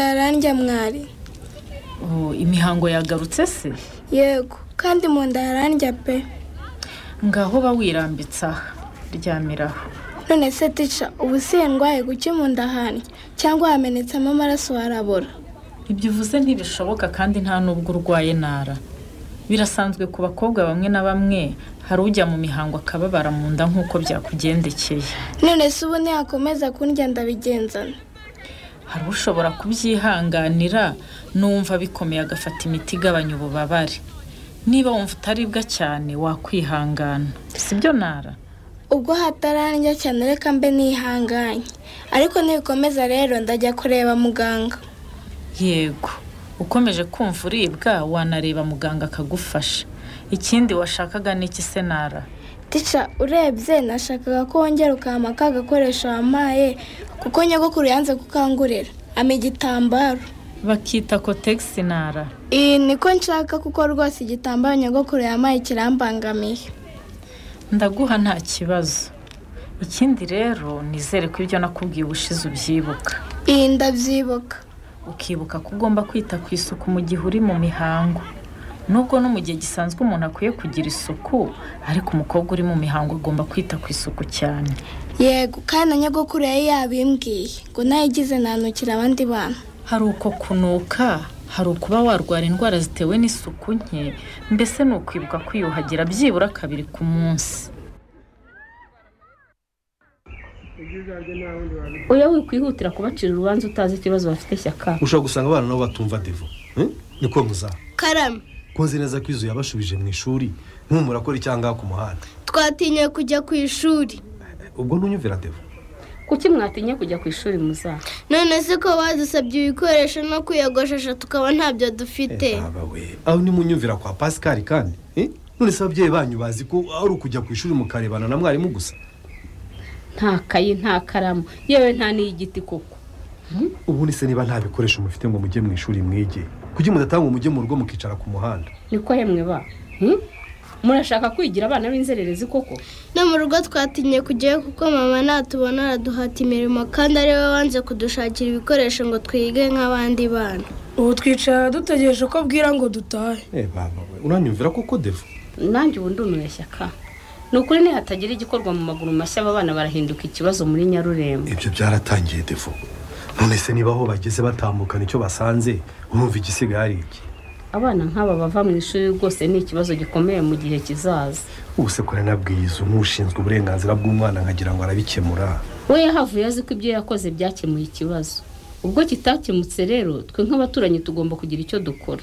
ndarandya mwari Oh, imihango yagarutse se yego kandi mu nda harandya pe ngaho bawirambitse aha ryamiraho none se tica ubu sindwaye guke mu nda handya cyangwa hamenetsemo amaraso harabora ibyo uvuze ntibishoboka kandi nta n'ubwo urwaye nara birasanzwe ku bakobwa bamwe na bamwe hari ujya mu mihango akababara mu nda nk'uko byakugendekeye none se ubu ntiyakomeza kundya ndabigenzana hari ushobora kubyihanganira n'uwumva bikomeye agafata imiti igabanya ububabare niba wumva utaribwa cyane wakwihangana sibyo nara ubwo hatarandya cyane reka mbe nihanganye ariko nibikomeza rero ndajya kureba muganga yego ukomeje kumva uribwa wanareba muganga akagufasha ikindi washakaga ni iki se nara tica urebye nashakaga ko wongera ukampa ka gakoresho wampaye kuko nyogokuru yanze kukangurira ama igitambaro bakita kotegisi nara iyi niko nshaka kuko rwose igitambaro nyogokuru yampaye kirambangamiye ndaguha nta kibazo ikindi rero nizere ko ibyo nakubwiye ubushize ubyibuka iyi ndabyibuka ukibuka ko ugomba kwita ku isuku mu gihe uri mu mihango nubwo no mu gihe gisanzwe umuntu akwiye kugira isuku ariko umukobwa uri mu mihango agomba kwita ku isuku cyane yego kandi na nyogokuru yari yabimbwiye ngo nayigize nanukira abandi bantu hari uko kunuka hari ukuba warwara indwara zitewe n'isuku nke mbese ni ukwibuka kwiyuhagira byibura kabiri ku munsi oya wikwihutira kubacira urubanza utazi ikibazo bafite shyaka ushobora gusanga abana nabo batumva devo eh? niko muzaha karame koze neza ko izu yabashubije mu ishuri nkumura akora icyangaha ku muhanda twatinye kujya ku ishuri ubwo ntunyumvira devo kuki mwatinye kujya ku ishuri muzaha none se ko badusabye ibikoresho no kwiyogoshesha tukaba ntabyo dufite aba we aho ntimunyumvira kwa pascal kandi eh? none se ababyeyi banyu bazi ko ari ukujya ku ishuri mukarebana na mwarimu gusa nta kayi nta karamu yewe nta n'iy'igiti koko ubundi se niba nta bikoresho mufite ngo mujye mu ishuri mwige kuki mudatanga umujye mu rugo mukicara ku muhanda niko yemwe ba Hmm? murashaka kwigira abana b'inzererezi koko no mu rugo twatinye kujyayo kuko mama natubona araduhata imirimo kandi ari we wanze kudushakira ibikoresho ngo twige nk'abandi bana ubu twicara dutegereje ko abwira ngo dutahe eh baba we uranyumvira koko devo nanjye ubu ndumiwe shyaka ni ukuri nihatagira igikorwa mu maguru mashya aba bana barahinduka ikibazo muri nyarurembo ibyo byaratangiye devo none se niba aho bageze batambukana icyo basanze urumva igisigaye ari iki abana nk'aba bava mu ishuri rwose ni ikibazo gikomeye mu gihe kizaza ubuse kora nabwiye izu nk'ushinzwe uburenganzira bw'umwana nkagira ngo arabikemura we yahavuye azi ko ibyo yakoze byakemuye ikibazo ubwo kitakemutse rero twe nk'abaturanyi tugomba kugira icyo dukora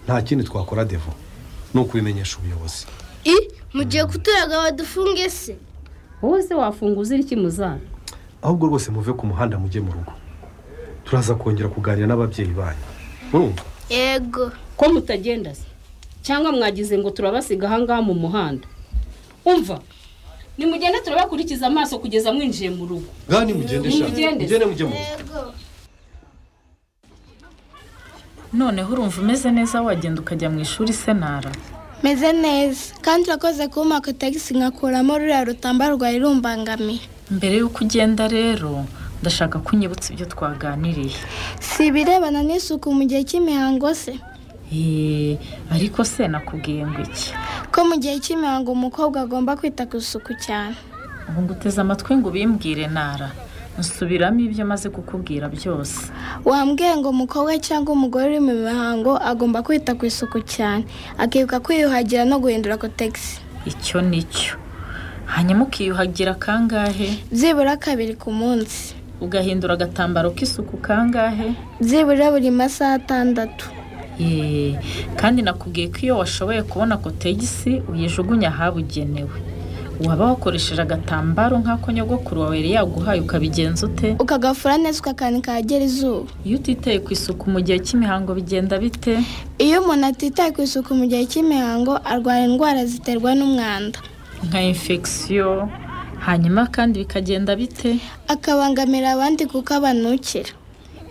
nta kindi twakora devo ni ukubimenyesha ubuyobozi i mugiye kuturaga badufunge se wowe se wafunguza iki muzana ahubwo rwose muve ku muhanda mujye mu rugo turaza kongera kuganira n'ababyeyi banyu urumva yego ko mutagenda se cyangwa mwagize ngo turabasiga ahangaha mu muhanda umva nimugende turabakurikiza amaso kugeza mwinjiye mu rugo ngaha nimugende shaka Nimugende. mugende mujye mu rugo yego noneho urumva umeze neza wagenda ukajya mu ishuri se nara meze neza kandi urakoze kumpa kotegisi nkakuramo ruriya rutambaro rwari rumbangamiye mbere y'uko ugenda rero ndashaka ko unyibutsa ibyo twaganiriye si ibirebana n'isuku mu gihe cy'imihango se Eee, ariko se nakubwiye ngo iki ko mu gihe cy'imihango umukobwa agomba kwita ku isuku cyane ubu nguteze amatwi ngo ubimbwire nara nsubiramo ibyo maze kukubwira byose wambwiye ngo umukobwa cyangwa umugore uri mu mihango agomba kwita ku isuku cyane akibuka kwiyuhagira no guhindura kotegisi icyo ni cyo hanyuma ukiyuhagira kangahe byibura kabiri ku munsi ugahindura agatambaro k'isuku kangahe byibura buri masaha atandatu Eee, kandi nakubwiye ko iyo washoboye kubona kotegisi uyijugunya ahabugenewe waba wakoresheje agatambaro nk'ako nyogokuru wawe yari yaguhaye ukabigenza ute ukagafura neza ukakanika ahagera izuba iyo utitaye ku isuku mu gihe cy'imihango bigenda bite iyo umuntu atitaye ku isuku mu gihe cy'imihango arwara indwara ziterwa n'umwanda nka infection hanyuma kandi bikagenda bite akabangamira abandi kuko abanukira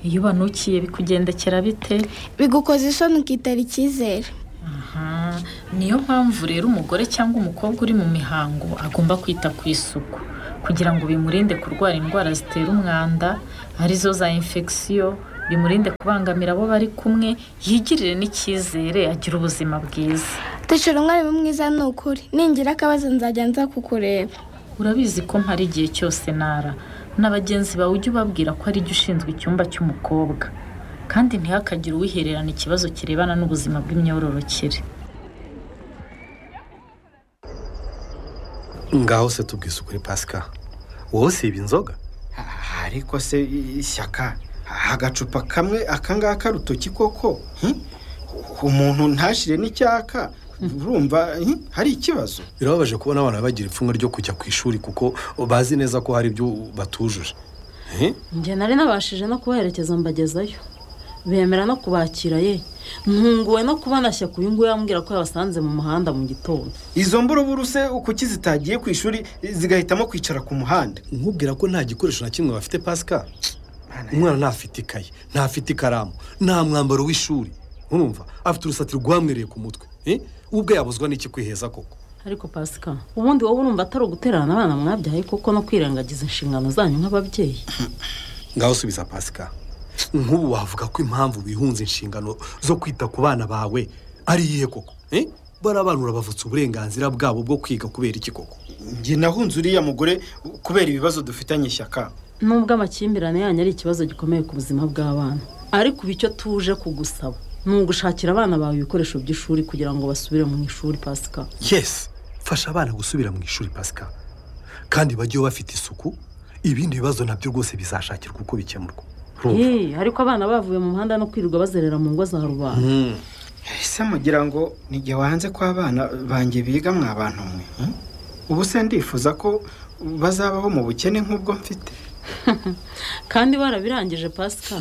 iyo banukiye bikugendekera bite bigukoza isoni ukitera icyizere Aha, niyo mpamvu rero umugore cyangwa umukobwa uri mu mihango agomba kwita ku isuku kugira ngo bimurinde kurwara indwara zitera umwanda arizo za infection bimurinde kubangamira abo bari kumwe yigirire n'icyizere agira ubuzima bwiza tishira umwarimu mwiza ni ukuri ningira akabazo nzajya nza kukureba urabizi ko mpari igihe cyose nara na bagenzi bawe ujye ubabwira ko ari jye ushinzwe icyumba cy'umukobwa kandi ntihakagire uwihererana ikibazo kirebana n'ubuzima bw'imyororokere ngaho se tubwise ukuri pasika wowe siba inzoga Ah, ariko se i- ishyaka Ah, agacupa kamwe akangaka rutoki koko hmm? umuntu ntashire n'icyaka urumva hmm? hari ikibazo birababaje kubona abana bagira ipfunwe ryo kujya ku ishuri kuko bazi neza ko hari ibyo batujuje Eh? njye nari nabashije no kubaherekeza mbagezayo bemera no kubakira ye ntunguwe no kubona shyaka uyu nguyu ambwira ko yabasanze mu muhanda mu gitondo izo mburuburu se kuki zitagiye ku ishuri zigahitamo kwicara ku muhanda nkubwira ko nta gikoresho na kimwe bafite pasika umwana ntafite ikayi ntafite ikaramu nta mwambaro w'ishuri urumva afite urusatsi rwamwereye ku mutwe Eh? ubwe yabuzwa n'iki kwiheza koko ariko pasika ubundi wowe urumva atari ugutererana abana mwabyaye kuko no kwirengagiza inshingano zanyu nk'ababyeyi ngaho subiza pasika nk'ubu wavuga ko impamvu bihunze inshingano zo kwita ku bana bawe ari iyihe koko Eh? bariya bana urabavutse uburenganzira bwabo bwo kwiga kubera iki koko njye nahunze uriya mugore kubera ibibazo dufitanye ishyaka nubwo amakimbirane yanyu ari ikibazo gikomeye ku buzima bw'abana ariko ubu icyo tuje kugusaba ni ugushakira abana bawe ibikoresho by'ishuri kugira ngo basubire mu ishuri pasika yesi fasha abana gusubira mu ishuri pasika kandi bajyeho bafite isuku ibindi bibazo nabyo rwose bizashakirwa uko bikemurwa Urumva? Hey, ariko abana bavuye mu muhanda no kwirirwa bazerera mu ngo za rubanda Mm. ese mugira ngo nijye wanze ko abana banjye biga mwa bantu mwe hmm? ubu se ndifuza ko bazabaho mu bukene nk'ubwo mfite kandi barabirangije pasika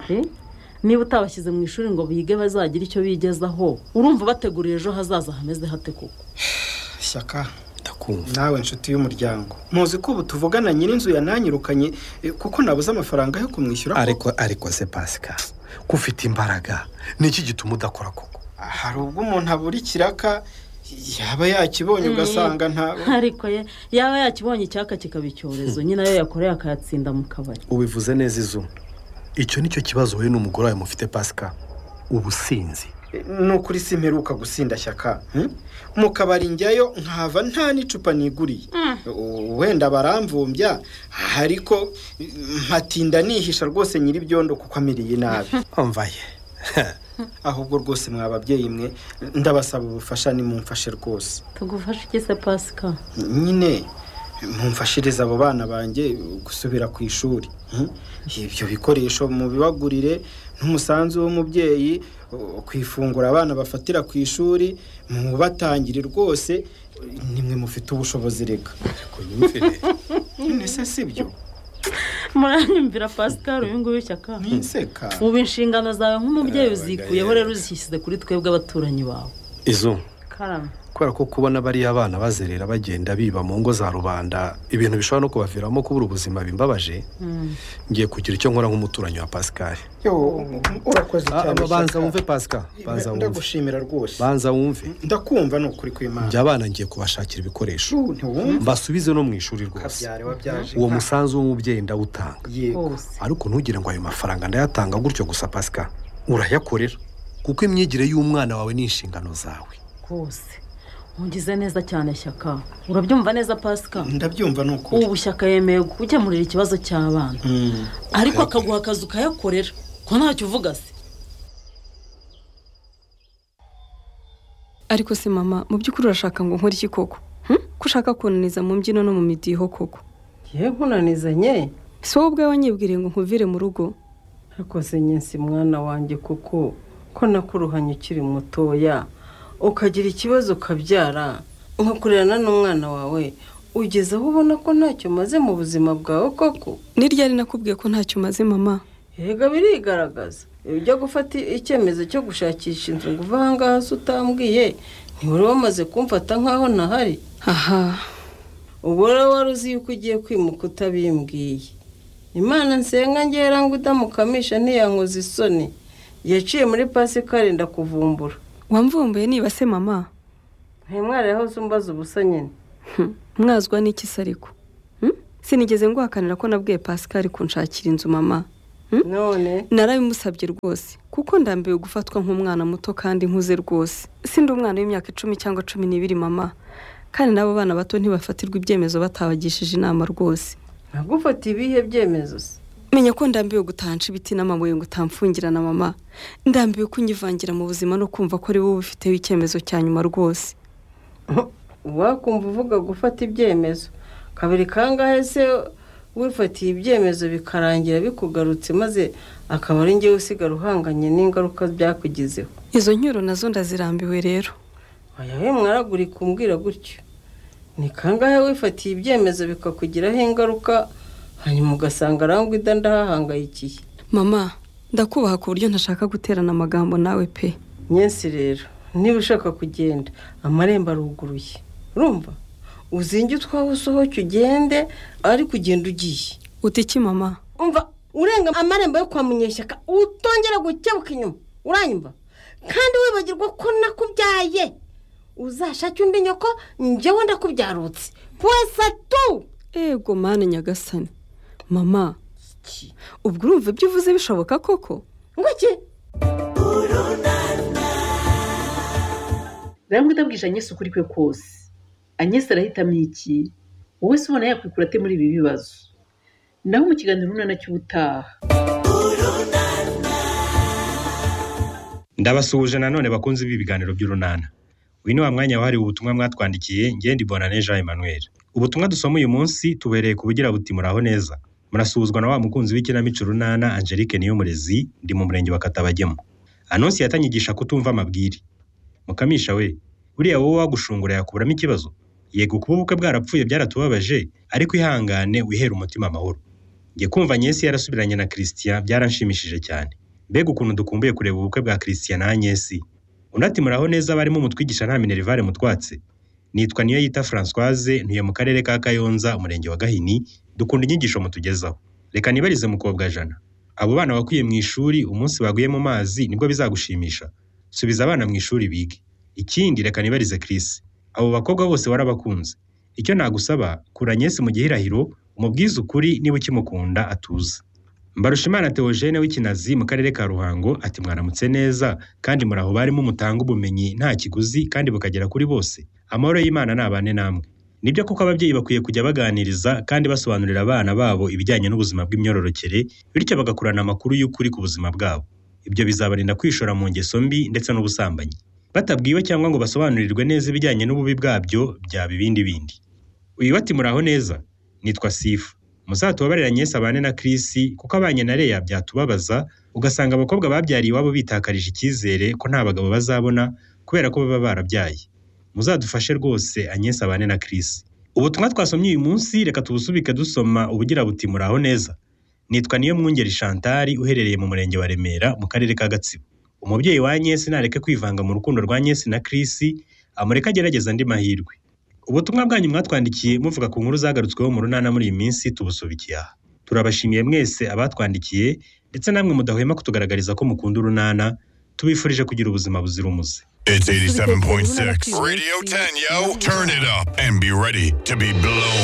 Eh, niba utabashyize mu ishuri ngo bige bazagire icyo bigezaho urumva bateguriye ejo hazaza hameze hate koko ishyaka ndakumva nawe nshuti y'umuryango muzi ko ubu tuvugana nyir'inzu yananyirukanye eh, kuko nabuze amafaranga yo kumwishyura ko- ariko ariko se pasika ko ufite imbaraga niki gituma udakora koko hari ubwo umuntu abura ikiraka yaba yakibonye ugasanga nta ariko ye yaba yakibonye icyaka kikaba icyorezo nyine ayo yakoreye akayatsinda mu kabari ubivuze neza izuba icyo nicyo kibazo wowe n'umugore wawe mufite pasika ubusinzi ni ukuri simperuka gusinda shyaka hmm? mu kabari njyayo nkahava nta n'icupa niguriye U- wenda baramvumbya ariko mm, mpatinda nihisha rwose nyir'ibyondo kuko amiriye nabi mvaye ahubwo rwose mwa babyeyi mwe ndabasaba ubufasha nimumfashe rwose tugufashe iki se pasika nyine mumfashirize abo bana banjye gusubira ku ishuri hmm? ibyo bikoresho mubibagurire n'umusanzu w'umubyeyi uh, ku ifunguro abana bafatira ku ishuri mubatangire rwose nimwe mufite ubushobozi reka none se si byo muranyumvira pasika uyu nguyu shyaka ntinseka ubu inshingano zawe nk'umubyeyi uzikuyeho rero uzishyize kuri twebwe abaturanyi bawe izuba karame kubera ko kubona bariya bana bazerera bagenda biba mu ngo za rubanda ibintu bishobora no kubaviramo kubura ubuzima bimbabaje ngiye kugira icyo nkora nk'umuturanyi wa pascal yo urakoze cyane Ah, banza Shyaka. wumve pascal banza wumve ndagushimira rwose banza wumve ndakumva ni ukuri kw'imana njya abana ngiye kubashakira ibikoresho Shu, ntiwumva mbasubize no mu ishuri rwose kabyare wabyaje uwo inka. musanzu w'umubyeyi ndawutanga yego hose ariko ntugire ngo ayo mafaranga ndayatanga gutyo gusa pasika urayakorera kuko imyigire y'umwana wawe ni inshingano zawe rwose ugize neza cyane shyaka urabyumva neza pasika ndabyumva ni ukuri ubu shyaka yemeye gukemurira ikibazo cy'abana Hmm. ariko akaguha akazi ukayakorera ko ntacyo uvuga se ariko se mama mu by'ukuri urashaka ngo nkore iki koko Hmm? ko ushaka kunaniza mu mbyino no mu midiho koko ye nkunanizanye si wowe ubwawe wanyibwiriye ngo nkuvire mu rugo akoze nyinsi mwana wanjye kuko ko nakuruhanye ukiri mutoya ukagira ikibazo ukabyara nkakurerana n'umwana wawe ugeze aho ubona ko ntacyo umaze mu buzima bwawe koko ni ryari nakubwiye ko ntacyo umaze mama yega birigaragaza iyo ujya gufata icyemezo cyo gushakisha inzu ngo uve aha ngaha se utambwiye ntiwari wamaze kumfata nk'aho ntahari aha ubu rero wari uzi yuko ugiye kwimuka utabimbwiye imana nsenga ngera ngo udamukamisha ntiyankoze isoni yaciye muri pasika arenda kuvumbura wamvumbuye niba se mama ntimwareho zumbaza ubusa nyine Hmm. mwazwa n'iki se ariko Hmm? sinigeze nguhakanira ko nabwiye pascal kunshakira inzu mama none narabimusabye rwose kuko ndambiwe gufatwa nk'umwana muto kandi nkuze rwose sindi umwana w'imyaka icumi cyangwa cumi n'ibiri mama kandi n'abo bana bato ntibafatirwa ibyemezo batabagishije inama rwose ntagufata ibihe byemezo se menya ko ndambiwe gutahanca ibiti n'amabuye ngo utamfungirana mama ndambiwe kunyivangira mu buzima no kumva ko ari wowe ubifiteho icyemezo cya nyuma rwose wakumva uvuga gufata ibyemezo kabiri kangahe se wifatiye ibyemezo bikarangira bikugarutse maze akaba ari njyewe usigara uhanganye n'ingaruka byakugizeho izo nyuro nazo ndazirambiwe rero ayawe mwaraguri kumbwira gutyo ni kangahe wifatiye ibyemezo bikakugiraho ingaruka hanyuma ugasanga arangwida ndahahangayikiye mama ndakubaha ku buryo ntashaka guterana amagambo nawe pe nyensi rero niba ushaka kugenda amarembo aruguruye urumva uzinge utwawe usohoke ugende ariko ugenda ugiye uti iki mama umva urenga amarembo yo kwa munyeshyaka utongera gukebuka inyuma uranyumva kandi wibagirwa ko nakubyaye uzashake undi nyoko njyewe ndakubyarutse pwese tu ego mani nyagasani mama ubwo urumva ibyo uvuze bishoboka koko nguki rero ndabwije anyesi ukuri kwe kose anyesi arahitamo iki wowe se ubona yakwikura ate muri ibi bibazo naho mu kiganiro urunana cy'ubutaha ndabasuhuje nanone bakunze ibi biganiro by'urunana uyu ni wa mwanya wahariwe ubutumwa mwatwandikiye ngende bonane jean emmanuel ubutumwa dusoma uyu munsi tubereye ku bugira buti muraho neza murasuhuzwa na wa mukunzi w'ikinamico runana angelique niyomurezi ndi mu murenge wa katabagemo anonsi yatanyigisha kutumva amabwire mukamisha we buriya wowe wagushungura yakuburamo ikibazo yego kuba ubukwe bwarapfuye byaratubabaje ariko ihangane wihere umutima amahoro njye kumva nyesi yarasubiranye na christian byaranshimishije cyane mbega ukuntu dukumbuye kureba ubukwe bwa christian na nyesi unati muraho neza barimo umutwigisha nta minerivare mutwatse nitwa niyo yita francoise ntuye mu karere ka kayonza umurenge wa gahini dukunda inyigisho mutugezaho reka nibarize mukobwa jana abo bana wakwiye mu ishuri umunsi baguye mu mazi nibwo bizagushimisha subiza abana mu ishuri bige ikindi reka nibarize Chris abo bakobwa bose warabakunze icyo nagusaba kura Agnes mu gihirahiro umubwize ukuri niba ukimukunda atuze Mbarushimana Theogene w'Ikinazi mu karere ka Ruhango ati mwaramutse neza kandi muraho barimo mutanga ubumenyi nta kiguzi kandi bukagera kuri bose amahoro y'Imana nabane namwe nibyo kuko ababyeyi bakwiye kujya baganiriza kandi basobanurira abana babo ibijyanye n'ubuzima bw'imyororokere bityo bagakurana amakuru y'ukuri ku buzima bwabo ibyo bizabarinda kwishora mu ngeso mbi ndetse n'ubusambanyi batabwiwe cyangwa ngo basobanurirwe neza ibijyanye n'ububi bwabyo byaba ibindi bindi uyu bati muraho neza nitwa sifu muzatubabarira nyese abane na kirisi kuko abanye na reya byatubabaza ugasanga abakobwa babyariye iwabo bitakarije icyizere ko nta bagabo bazabona kubera ko baba barabyaye muzadufashe rwose anyese abane na kirisi ubutumwa twasomye uyu munsi reka tubusubike dusoma ubugira buti muraho neza nitwa niyo mwungeri shantari uherereye mu murenge wa remera mu karere ka gatsibo umubyeyi wa nyesi nareke kwivanga mu rukundo rwa nyesi na kirisi amureke agerageza andi mahirwe ubutumwa bwanyu mwatwandikiye muvuga ku nkuru zagarutsweho mu runana muri iyi minsi tubusubikiye aha turabashimiye mwese abatwandikiye ndetse namwe mudahwema kutugaragariza ko mukunda urunana tubifurije kugira ubuzima buzira umuze It's 87.6. Radio 10, yo. Turn it up and be ready to be blown.